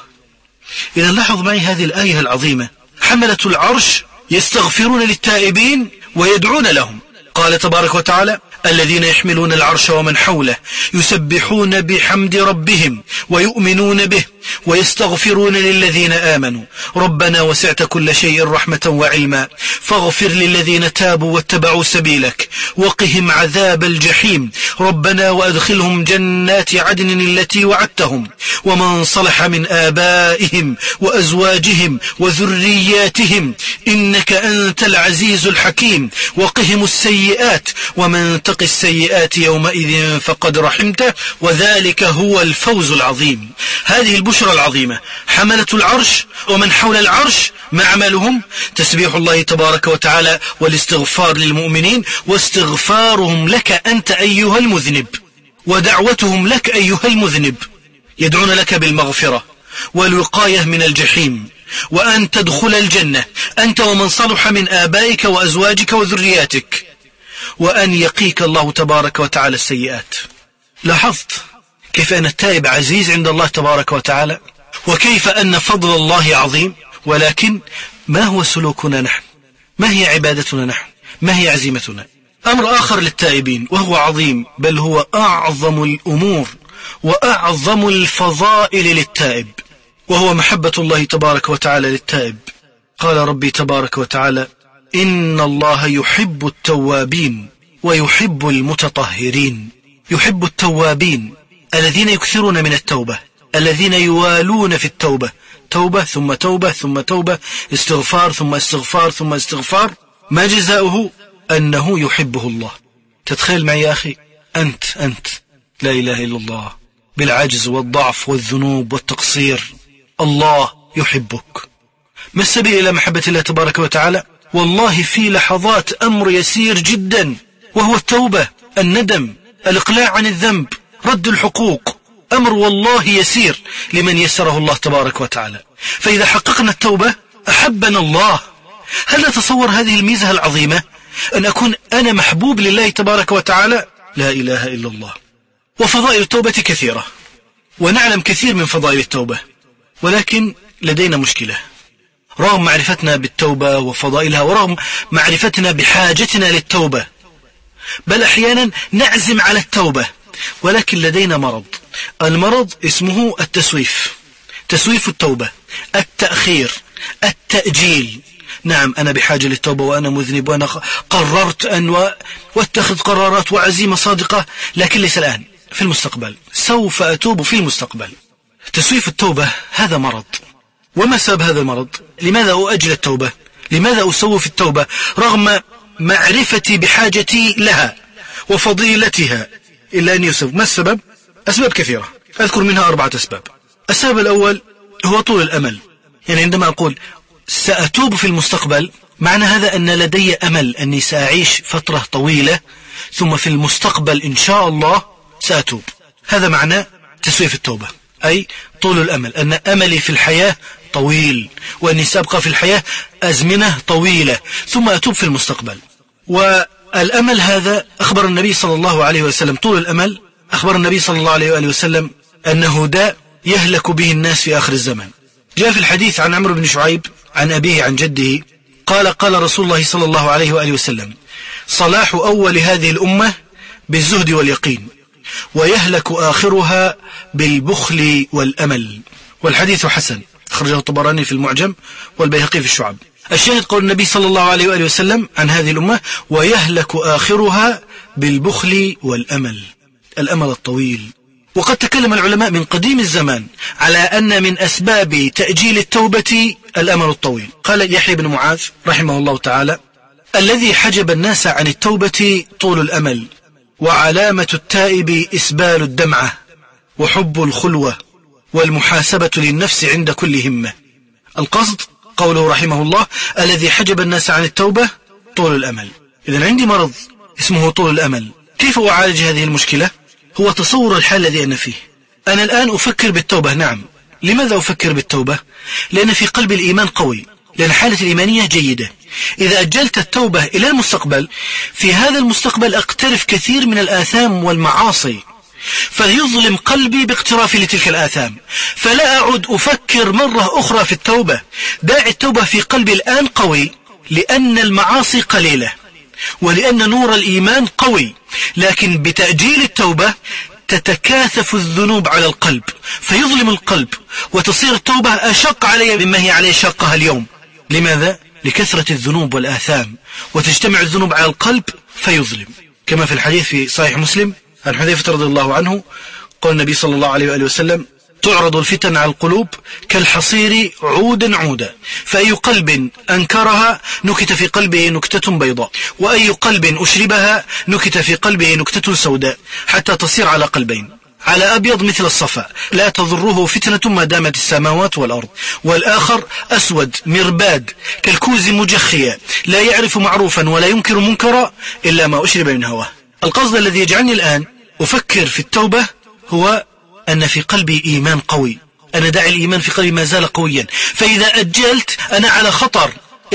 إذا لاحظ معي هذه الآية العظيمة حملة العرش يستغفرون للتائبين ويدعون لهم قال تبارك وتعالى الذين يحملون العرش ومن حوله يسبحون بحمد ربهم ويؤمنون به ويستغفرون للذين آمنوا ربنا وسعت كل شيء رحمة وعلما فاغفر للذين تابوا واتبعوا سبيلك وقهم عذاب الجحيم ربنا وأدخلهم جنات عدن التي وعدتهم ومن صلح من آبائهم وأزواجهم وذرياتهم إنك أنت العزيز الحكيم وقهم السيئات ومن تق السيئات يومئذ فقد رحمته وذلك هو الفوز العظيم هذه البشرى العظيمة حملة العرش ومن حول العرش ما عملهم تسبيح الله تبارك وتعالى والاستغفار للمؤمنين واستغفارهم لك أنت أيها المذنب ودعوتهم لك أيها المذنب يدعون لك بالمغفرة والوقاية من الجحيم وأن تدخل الجنة أنت ومن صلح من آبائك وأزواجك وذرياتك وأن يقيك الله تبارك وتعالى السيئات لاحظت كيف أن التائب عزيز عند الله تبارك وتعالى وكيف أن فضل الله عظيم ولكن ما هو سلوكنا نحن ما هي عبادتنا نحن ما هي عزيمتنا أمر آخر للتائبين وهو عظيم بل هو أعظم الأمور وأعظم الفضائل للتائب وهو محبة الله تبارك وتعالى للتائب قال ربي تبارك وتعالى إن الله يحب التوابين ويحب المتطهرين يحب التوابين الذين يكثرون من التوبة الذين يوالون في التوبة توبة ثم توبة ثم توبة استغفار ثم استغفار ثم استغفار ما جزاؤه أنه يحبه الله تتخيل معي يا أخي أنت أنت لا إله إلا الله بالعجز والضعف والذنوب والتقصير الله يحبك ما السبيل إلى محبة الله تبارك وتعالى والله في لحظات أمر يسير جدا وهو التوبة الندم الإقلاع عن الذنب رد الحقوق أمر والله يسير لمن يسره الله تبارك وتعالى فإذا حققنا التوبة أحبنا الله هل نتصور هذه الميزة العظيمة أن أكون أنا محبوب لله تبارك وتعالى لا إله إلا الله وفضائل التوبة كثيرة ونعلم كثير من فضائل التوبة ولكن لدينا مشكلة رغم معرفتنا بالتوبة وفضائلها ورغم معرفتنا بحاجتنا للتوبة بل أحيانا نعزم على التوبة ولكن لدينا مرض المرض اسمه التسويف تسويف التوبة التأخير التأجيل نعم أنا بحاجة للتوبة وأنا مذنب وأنا قررت أن واتخذ قرارات وعزيمة صادقة لكن ليس الآن في المستقبل سوف أتوب في المستقبل تسويف التوبة هذا مرض وما سبب هذا المرض لماذا أؤجل التوبة لماذا أسوف التوبة رغم معرفتي بحاجتي لها وفضيلتها إلا أن يوسف ما السبب أسباب كثيرة أذكر منها أربعة أسباب السبب الأول هو طول الأمل يعني عندما أقول سأتوب في المستقبل معنى هذا أن لدي أمل أني سأعيش فترة طويلة ثم في المستقبل إن شاء الله سأتوب هذا معنى تسويف التوبة أي طول الأمل أن أملي في الحياة طويل وأني سأبقى في الحياة أزمنة طويلة ثم أتوب في المستقبل والأمل هذا أخبر النبي صلى الله عليه وسلم طول الأمل أخبر النبي صلى الله عليه وآله وسلم أنه داء يهلك به الناس في آخر الزمن جاء في الحديث عن عمرو بن شعيب عن أبيه عن جده قال قال رسول الله صلى الله عليه وآله وسلم صلاح أول هذه الأمة بالزهد واليقين ويهلك آخرها بالبخل والأمل والحديث حسن أخرجه الطبراني في المعجم والبيهقي في الشعب الشاهد قول النبي صلى الله عليه وآله وسلم عن هذه الأمة ويهلك آخرها بالبخل والأمل الأمل الطويل وقد تكلم العلماء من قديم الزمان على أن من أسباب تأجيل التوبة الأمل الطويل قال يحيى بن معاذ رحمه الله تعالى الذي حجب الناس عن التوبة طول الأمل وعلامة التائب إسبال الدمعة وحب الخلوة والمحاسبة للنفس عند كل همة القصد قوله رحمه الله الذي حجب الناس عن التوبة طول الأمل إذا عندي مرض اسمه طول الأمل كيف أعالج هذه المشكلة هو تصور الحال الذي أنا فيه أنا الآن أفكر بالتوبة نعم لماذا أفكر بالتوبة لأن في قلب الإيمان قوي لأن حالة الإيمانية جيدة إذا أجلت التوبة إلى المستقبل في هذا المستقبل أقترف كثير من الآثام والمعاصي فيظلم قلبي باقترافي لتلك الآثام فلا أعد أفكر مرة أخرى في التوبة داعي التوبة في قلبي الآن قوي لأن المعاصي قليلة ولأن نور الإيمان قوي لكن بتأجيل التوبة تتكاثف الذنوب على القلب فيظلم القلب وتصير التوبة أشق علي مما هي عليه شقها اليوم لماذا؟ لكثرة الذنوب والآثام وتجتمع الذنوب على القلب فيظلم كما في الحديث في صحيح مسلم عن حذيفة رضي الله عنه قال النبي صلى الله عليه وآله وسلم تعرض الفتن على القلوب كالحصير عودا عودا فأي قلب أنكرها نكت في قلبه نكتة بيضاء وأي قلب أشربها نكت في قلبه نكتة سوداء حتى تصير على قلبين على أبيض مثل الصفا لا تضره فتنة ما دامت السماوات والأرض والآخر أسود مرباد كالكوز مجخيا لا يعرف معروفا ولا ينكر منكرا إلا ما أشرب من هواه القصد الذي يجعلني الآن أفكر في التوبة هو أن في قلبي إيمان قوي أنا داعي الإيمان في قلبي ما زال قويا فإذا أجلت أنا على خطر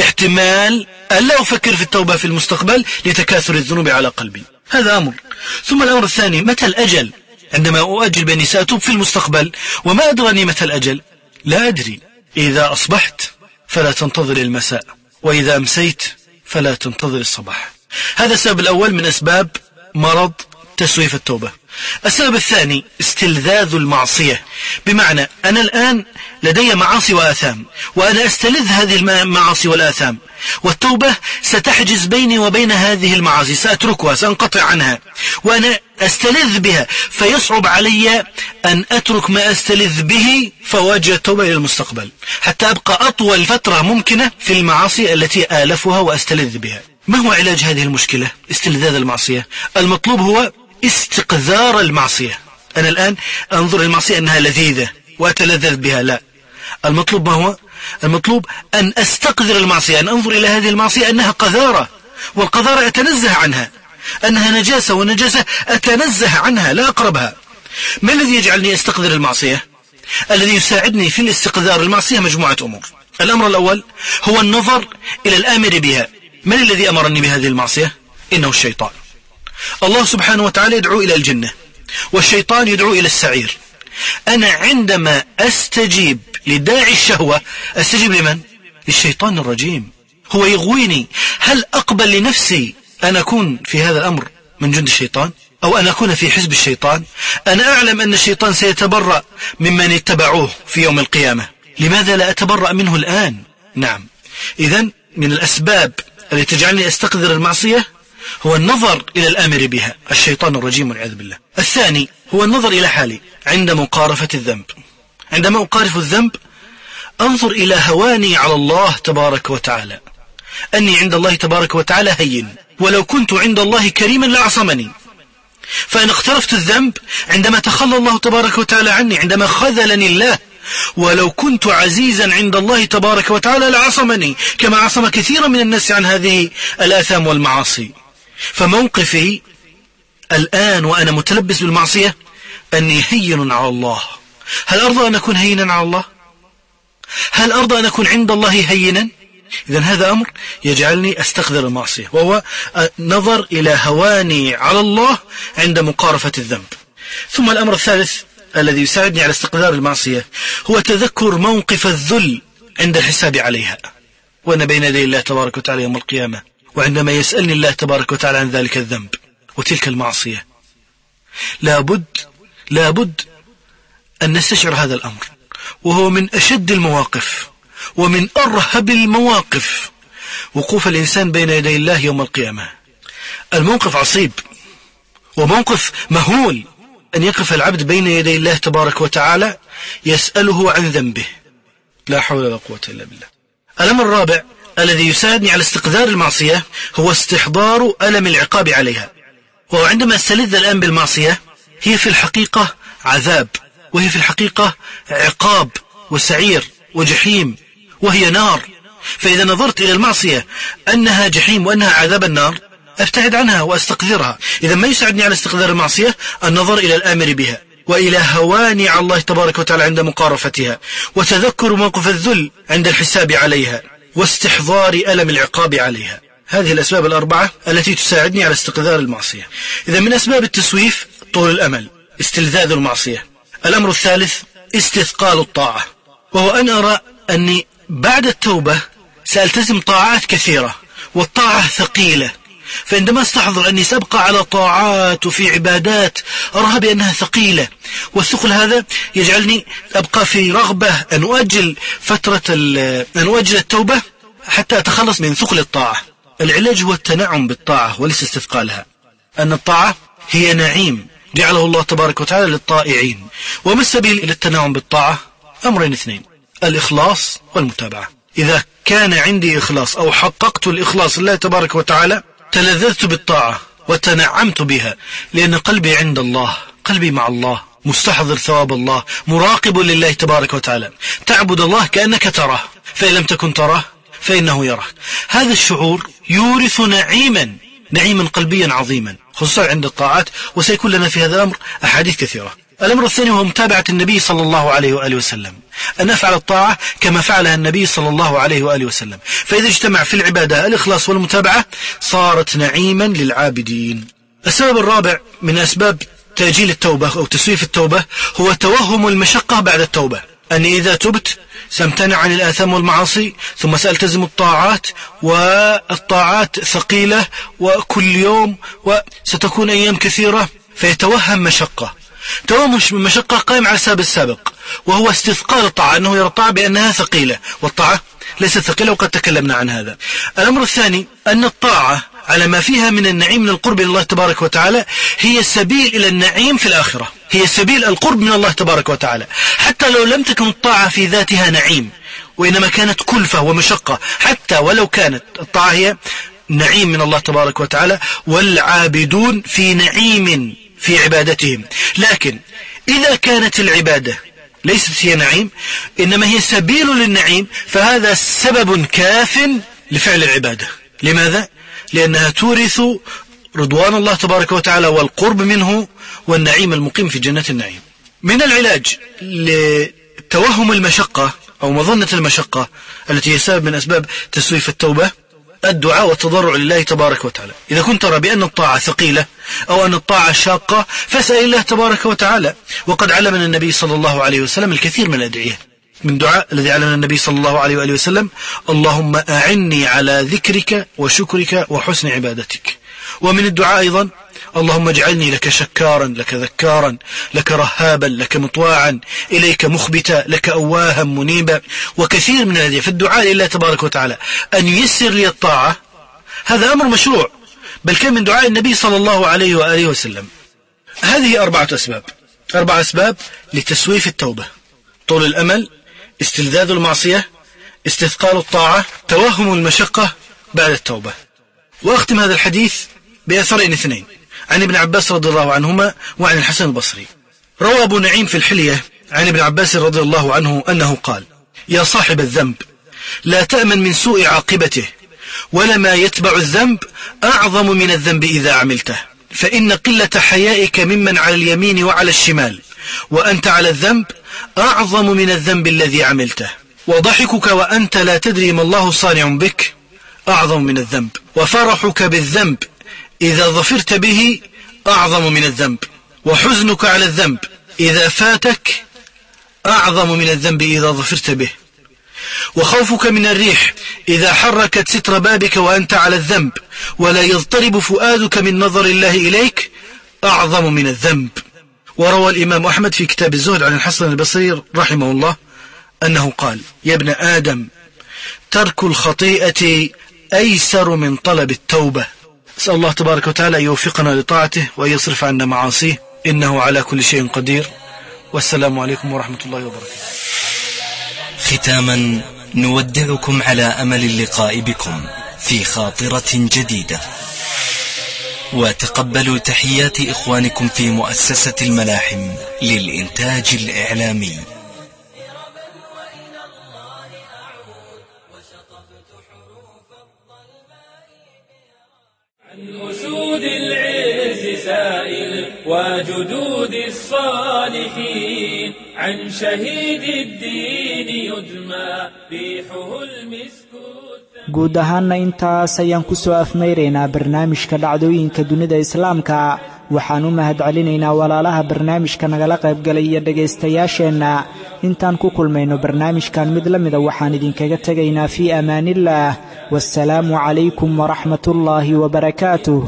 احتمال ألا أفكر في التوبة في المستقبل لتكاثر الذنوب على قلبي هذا أمر ثم الأمر الثاني متى الأجل عندما أؤجل بأني سأتوب في المستقبل وما أدرني متى الأجل لا أدري إذا أصبحت فلا تنتظر المساء وإذا أمسيت فلا تنتظر الصباح هذا السبب الأول من أسباب مرض تسويف التوبة السبب الثاني استلذاذ المعصية بمعنى أنا الآن لدي معاصي وآثام وأنا أستلذ هذه المعاصي والآثام والتوبة ستحجز بيني وبين هذه المعاصي سأتركها سأنقطع عنها وأنا أستلذ بها فيصعب علي أن أترك ما أستلذ به فواجه التوبة إلى المستقبل حتى أبقى أطول فترة ممكنة في المعاصي التي آلفها وأستلذ بها ما هو علاج هذه المشكلة استلذاذ المعصية المطلوب هو استقذار المعصية أنا الآن أنظر المعصية أنها لذيذة وأتلذذ بها لا المطلوب ما هو المطلوب أن أستقذر المعصية أن أنظر إلى هذه المعصية أنها قذارة والقذارة أتنزه عنها أنها نجاسة والنجاسة أتنزه عنها لا أقربها ما الذي يجعلني أستقذر المعصية الذي يساعدني في الاستقذار المعصية مجموعة أمور الأمر الأول هو النظر إلى الآمر بها من الذي أمرني بهذه المعصية إنه الشيطان الله سبحانه وتعالى يدعو إلى الجنة والشيطان يدعو إلى السعير أنا عندما أستجيب لداعي الشهوة أستجيب لمن؟ للشيطان الرجيم هو يغويني هل أقبل لنفسي أن أكون في هذا الأمر من جند الشيطان أو أن أكون في حزب الشيطان أنا أعلم أن الشيطان سيتبرأ ممن اتبعوه في يوم القيامة لماذا لا أتبرأ منه الآن نعم إذا من الأسباب التي تجعلني أستقذر المعصية هو النظر إلى الآمر بها الشيطان الرجيم والعياذ بالله الثاني هو النظر إلى حالي عند مقارفة الذنب عندما أقارف الذنب أنظر إلى هواني على الله تبارك وتعالى أني عند الله تبارك وتعالى هين ولو كنت عند الله كريما لعصمني فأنا اقترفت الذنب عندما تخلى الله تبارك وتعالى عني عندما خذلني الله ولو كنت عزيزا عند الله تبارك وتعالى لعصمني كما عصم كثيرا من الناس عن هذه الآثام والمعاصي فموقفي الآن وأنا متلبس بالمعصية أني هين على الله هل أرضى أن أكون هينا على الله هل أرضى أن أكون عند الله هينا إذا هذا أمر يجعلني أستقذر المعصية وهو نظر إلى هواني على الله عند مقارفة الذنب ثم الأمر الثالث الذي يساعدني على استقذار المعصية هو تذكر موقف الذل عند الحساب عليها وأنا بين يدي الله تبارك وتعالى يوم القيامة وعندما يسألني الله تبارك وتعالى عن ذلك الذنب وتلك المعصية لابد لابد أن نستشعر هذا الأمر وهو من أشد المواقف ومن أرهب المواقف وقوف الإنسان بين يدي الله يوم القيامة الموقف عصيب وموقف مهول أن يقف العبد بين يدي الله تبارك وتعالى يسأله عن ذنبه لا حول ولا قوة إلا بالله الأمر الرابع الذي يساعدني على استقذار المعصية هو استحضار ألم العقاب عليها وهو عندما استلذ الآن بالمعصية هي في الحقيقة عذاب وهي في الحقيقة عقاب وسعير وجحيم وهي نار فإذا نظرت إلى المعصية أنها جحيم وأنها عذاب النار أبتعد عنها وأستقذرها إذا ما يساعدني على استقذار المعصية النظر إلى الآمر بها وإلى هواني على الله تبارك وتعالى عند مقارفتها وتذكر موقف الذل عند الحساب عليها واستحضار ألم العقاب عليها هذه الأسباب الأربعة التي تساعدني على استقذار المعصية إذا من أسباب التسويف طول الأمل استلذاذ المعصية الأمر الثالث استثقال الطاعة وهو أن أرى أني بعد التوبة سألتزم طاعات كثيرة والطاعة ثقيلة فعندما استحضر أني سأبقى على طاعات وفي عبادات أراها بأنها ثقيلة والثقل هذا يجعلني أبقى في رغبة أن أؤجل فترة أن أؤجل التوبة حتى أتخلص من ثقل الطاعة العلاج هو التنعم بالطاعة وليس استثقالها أن الطاعة هي نعيم جعله الله تبارك وتعالى للطائعين وما السبيل إلى التنعم بالطاعة أمرين اثنين الإخلاص والمتابعة إذا كان عندي إخلاص أو حققت الإخلاص لله تبارك وتعالى تلذذت بالطاعة وتنعمت بها لأن قلبي عند الله قلبي مع الله مستحضر ثواب الله مراقب لله تبارك وتعالى تعبد الله كأنك تراه فإن لم تكن تراه فإنه يراك هذا الشعور يورث نعيما نعيما قلبيا عظيما خصوصا عند الطاعات وسيكون لنا في هذا الأمر أحاديث كثيرة الأمر الثاني هو متابعة النبي صلى الله عليه وآله وسلم أن أفعل الطاعة كما فعلها النبي صلى الله عليه وآله وسلم فإذا اجتمع في العبادة الإخلاص والمتابعة صارت نعيما للعابدين السبب الرابع من أسباب تأجيل التوبة أو تسويف التوبة هو توهم المشقة بعد التوبة أني إذا تبت سامتنع عن الآثام والمعاصي ثم سألتزم الطاعات والطاعات ثقيلة وكل يوم وستكون أيام كثيرة فيتوهم مشقة توهم المشقة قائم على السبب السابق وهو استثقال الطاعة أنه يرى الطاعة بأنها ثقيلة والطاعة ليست ثقيلة وقد تكلمنا عن هذا الأمر الثاني أن الطاعة على ما فيها من النعيم من القرب إلى الله تبارك وتعالى هي سبيل إلى النعيم في الآخرة هي سبيل القرب من الله تبارك وتعالى حتى لو لم تكن الطاعة في ذاتها نعيم وإنما كانت كلفة ومشقة حتى ولو كانت الطاعة هي نعيم من الله تبارك وتعالى والعابدون في نعيم في عبادتهم لكن إذا كانت العبادة ليست هي نعيم إنما هي سبيل للنعيم فهذا سبب كاف لفعل العبادة لماذا؟ لأنها تورث رضوان الله تبارك وتعالى والقرب منه والنعيم المقيم في جنات النعيم من العلاج لتوهم المشقة أو مظنة المشقة التي هي سبب من أسباب تسويف التوبة الدعاء والتضرع لله تبارك وتعالى إذا كنت ترى بأن الطاعة ثقيلة أو أن الطاعة شاقة فاسأل الله تبارك وتعالى وقد علمنا النبي صلى الله عليه وسلم الكثير من الأدعية من دعاء الذي علمنا النبي صلى الله عليه وآله وسلم اللهم أعني على ذكرك وشكرك وحسن عبادتك ومن الدعاء أيضا اللهم اجعلني لك شكارا لك ذكارا لك رهابا لك مطواعا إليك مخبتا لك أواها منيبا وكثير من الذي في الدعاء لله تبارك وتعالى أن ييسر لي الطاعة هذا أمر مشروع بل كان من دعاء النبي صلى الله عليه وآله وسلم هذه أربعة أسباب أربع أسباب لتسويف التوبة طول الأمل استلذاذ المعصية استثقال الطاعة توهم المشقة بعد التوبة وأختم هذا الحديث بأثرين اثنين عن ابن عباس رضي الله عنهما وعن الحسن البصري روى أبو نعيم في الحلية عن ابن عباس رضي الله عنه أنه قال يا صاحب الذنب لا تأمن من سوء عاقبته ولما يتبع الذنب أعظم من الذنب إذا عملته فإن قلة حيائك ممن على اليمين وعلى الشمال وأنت على الذنب أعظم من الذنب الذي عملته وضحكك وأنت لا تدري ما الله صانع بك أعظم من الذنب وفرحك بالذنب إذا ظفرت به أعظم من الذنب وحزنك على الذنب إذا فاتك أعظم من الذنب إذا ظفرت به وخوفك من الريح إذا حركت ستر بابك وأنت على الذنب ولا يضطرب فؤادك من نظر الله إليك أعظم من الذنب وروى الإمام أحمد في كتاب الزهد عن الحسن البصير رحمه الله أنه قال يا ابن آدم ترك الخطيئة أيسر من طلب التوبة أسأل الله تبارك وتعالى أن يوفقنا لطاعته وأن يصرف عنا معاصيه إنه على كل شيء قدير والسلام عليكم ورحمة الله وبركاته ختاما نودعكم على أمل اللقاء بكم في خاطرة جديدة وتقبلوا تحيات إخوانكم في مؤسسة الملاحم للإنتاج الإعلامي عن أسود العز سائل وجدود الصالحين عن شهيد الدين يدمى ريحه المسك guud ahaanna intaas ayaan ku soo afmayraynaa barnaamijka dhacdooyinka dunida islaamka waxaan u mahadcelinaynaa walaalaha barnaamijka nagala qaybgalay iyo dhegaystayaasheenna intaan ku kulmayno barnaamijkan mid la mida waxaan idinkaga tegaynaa fii amaaniillaah waasalaamu calaykum waraxmatullaahi wabarakaatuh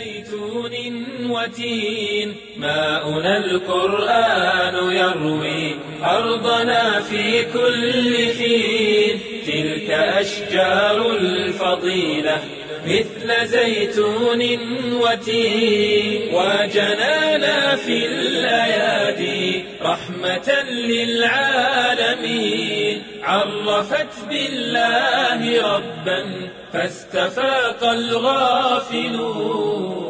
وتين ماؤنا القرآن يروي أرضنا في كل حين تلك أشجار الفضيلة مثل زيتون وتين وجنانا في الأيادي رحمة للعالمين عرفت بالله ربا فاستفاق الغافلون